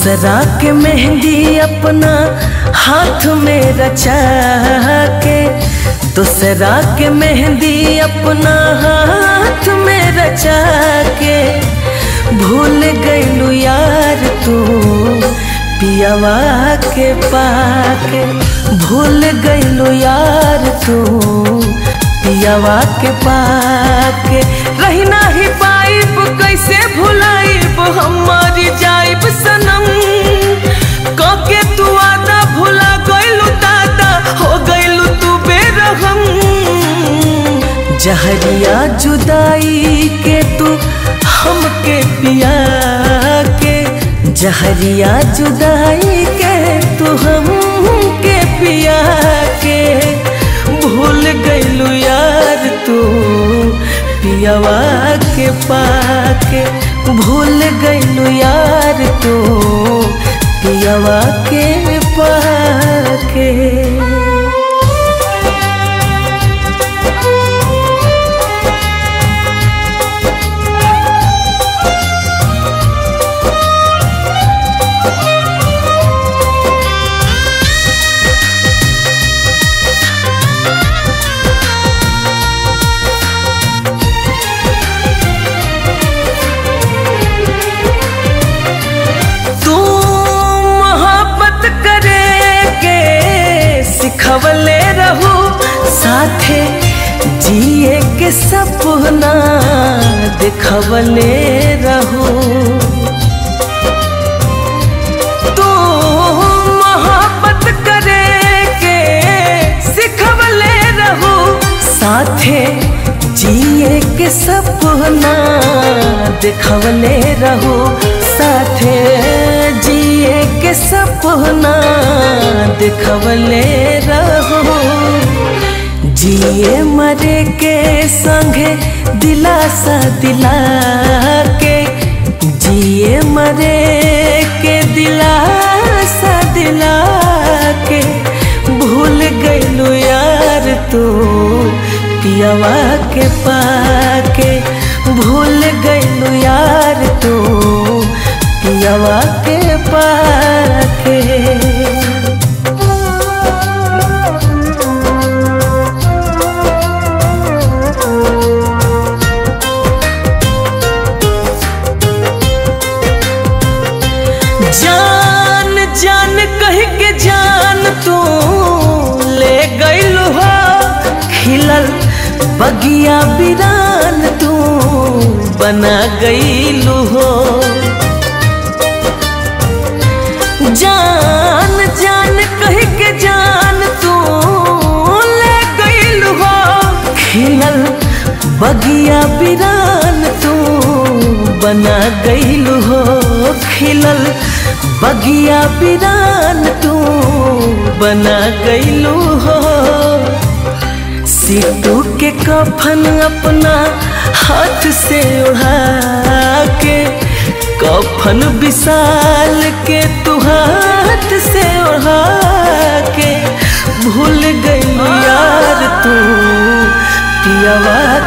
दूसरा के मेहंदी अपना हाथ में रचा के दूसरा के मेहंदी अपना हाथ में रचा के भूल गईलू यार तू पियावा के पाके भूल गईलू यार तू पियावा के पाके रही नाही पाइब कैसे भुलाइब हम मर जाइब सनम कके तू आदा भुला गईलू दादा हो गईलू तू बेरहम जहरिया जुदाई के तू हमके पिया के जहरिया जुदाई के तू हमके पिया के भूल गईलू यार तू पियावा के पाके भूल गईलू यार तू पियावा के पाके तू मोहब्बत करे के सिखवले रहू साथे जिए के सपना दिखवले रहू तू मोहब्बत करे के सिखवले रहू साथे जिए के सपना दिखवले रहू साथे जिए के सपना दिखवले रहू जिए मरे के संगे दिलासा दिला के जिए मरे के दिलासा दिला के भूल गईलू यार तू पियावा के पाके भूल गईलू यार तू पियावा के पाके जान जान कह के जान तू ले गईलू हो खिलल बगिया बिरान तू बना गईलू हो जान जान कह के जान तू ले गईलू हो खिलल बगिया बिरान तू बना गईलू हो खिलल बगिया बिरान तू बना गईलू हो सीटू के कफन अपना हाथ से उड़ा के कफन विशाल के तू हाथ से उड़ा के भूल गई यार तू पियावा